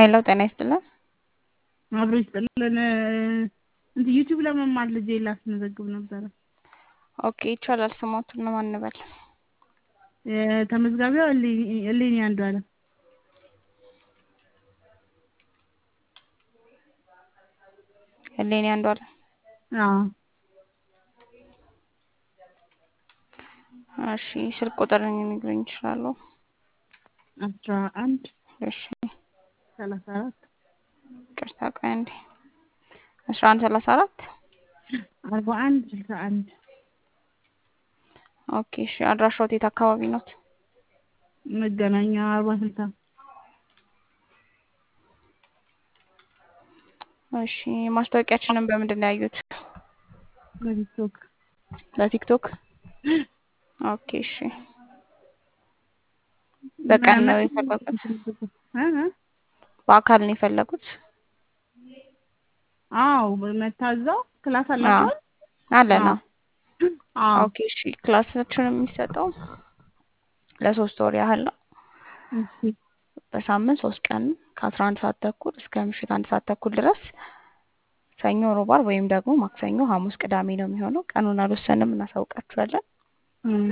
ሄሎ ጤና ይስጥልን። አብሮ ይስጥልን። እንትን ዩቲዩብ ለመማር ልጄ ላስመዘግብ ነበረ። ኦኬ ይቻላል። ስሞቱን ነው ማን እንበል? ተመዝጋቢዋ እሌኒ አንዱ አለም። እሌኒ አንዱ አለም። አዎ እሺ ስልክ ቁጥር ሊነግሩኝ ይችላሉ? አስራ አንድ እሺ ሰላሳ አራት ቅርታ ቆይ አንዴ አስራ አንድ ሰላሳ አራት አርባ አንድ ስልሳ አንድ ኦኬ እሺ አድራሻዎት የት አካባቢ ኖት? መገናኛ አርባ ስልሳ እሺ ማስታወቂያችንን በምንድን ነው ያዩት? በቲክቶክ በቲክቶክ ኦኬ እሺ በቀን ነው የፈለጉት? በአካል ነው የፈለጉት? አዎ መታዛው ክላስ አላቸው አለና አዎ ኦኬ እሺ ክላሳችን የሚሰጠው ለሶስት ወር ያህል ነው። እሺ በሳምንት ሶስት ቀን ከአስራ አንድ ሰዓት ተኩል እስከ ምሽት አንድ ሰዓት ተኩል ድረስ ሰኞ፣ ሮብ፣ ዓርብ ወይም ደግሞ ማክሰኞ፣ ሐሙስ፣ ቅዳሜ ነው የሚሆነው። ቀኑን አልወሰንም፣ እናሳውቃችኋለን። እም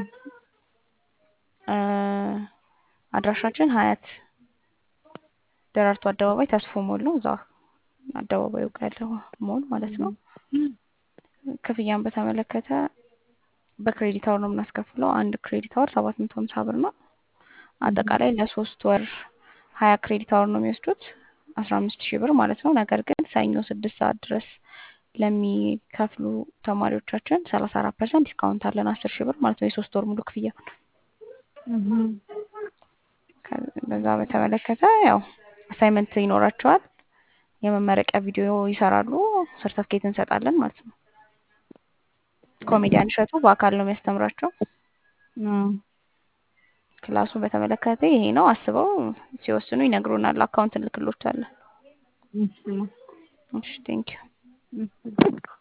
አድራሻችን ሀያት ደራርቱ አደባባይ ተስፎ ሞል ነው። እዛ አደባባዩ ጋር ያለው ሞል ማለት ነው። ክፍያን በተመለከተ በክሬዲት አወር ነው የምናስከፍለው። አንድ ክሬዲት አወር ሰባት መቶ ሀምሳ ብር ነው። አጠቃላይ ለሶስት ወር ሀያ ክሬዲት አወር ነው የሚወስዱት አስራ አምስት ሺህ ብር ማለት ነው። ነገር ግን ሰኞ ስድስት ሰዓት ድረስ ለሚከፍሉ ተማሪዎቻችን ሰላሳ አራት ፐርሰንት ዲስካውንት አለን አስር ሺህ ብር ማለት ነው የሶስት ወር ሙሉ ክፍያ። በዛ በተመለከተ ያው አሳይመንት ይኖራቸዋል። የመመረቂያ ቪዲዮ ይሰራሉ። ሰርተፍኬት እንሰጣለን ማለት ነው። ኮሜዲያን እሸቱ በአካል ነው የሚያስተምራቸው። ክላሱ በተመለከተ ይሄ ነው። አስበው ሲወስኑ ይነግሩናል። አካውንት እንልክሎታለን። እሺ እሺ ቴንኪው እሺ